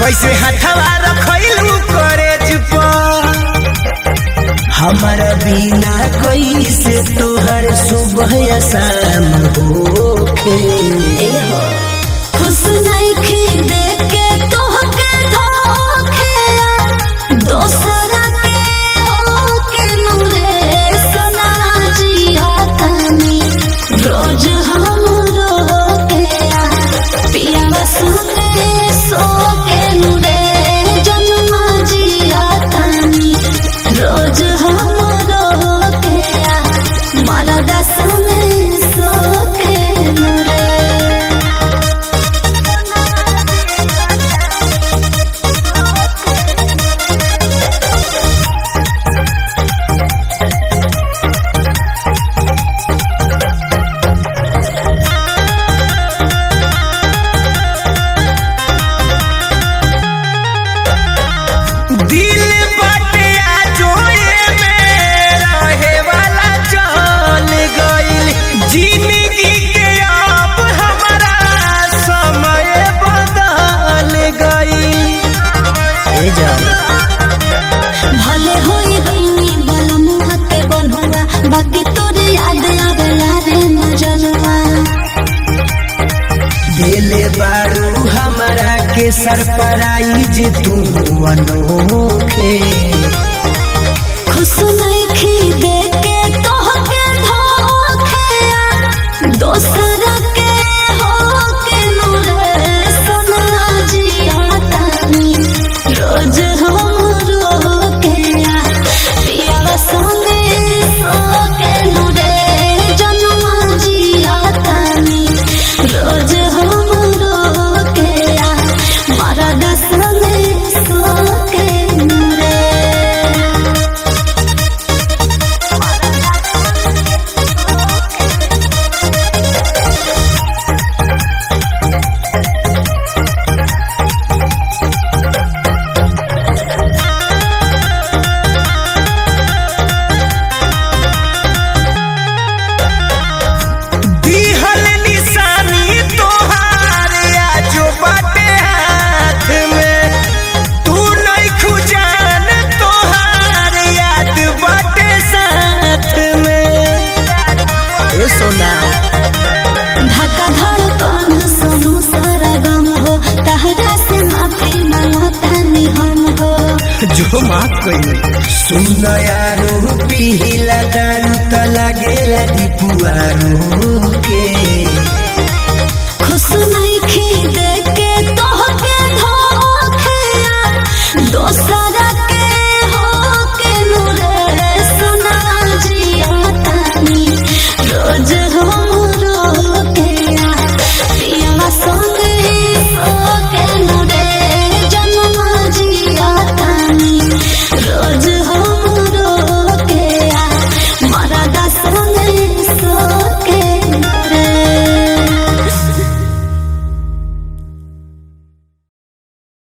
कैसे हथवा रखैलू करेज पर हमारा बिना कैसे तोहर सुबह या शाम होखे खुश नइखे देख के तोहके धोखे दोसरा के होके नुरे सना जिया तनी रोज हम रोके पिया सुने सो के नुरे जन्म जिया तनी रोज हम रोके मारा दस में सो के नुरे दिल बाटे आजोए में रहे वाला जान गइल जिंदगी के अब हमारा समय बदल गइल ए जान भले होई गईनी बलमुआ के बन्हुआ बाकी तोरे याद आवेला रे मजनुआ दिले बारू हमारा के सरप्राइज तू अनोखे खुश नइखे देख के तोहके धोखे दोसरा के होके नुरे सना जिया तानी रोज हम रोके पिया संगे सोके नुरे जन्म जिया तानी रोज हम रोके मारा दस में सोके नुरे दिहल निशानी तोहार आजो बाटे हाथ में तू नहीं खुजान तोहार याद बाटे साथ में ए सोना धक्का धड़कन सुनु सारा गम हो तहरा से माफी मांगता नहीं हम हो जो माफ कई सुन यारो पीला दारू त लागेला दीपुआरो के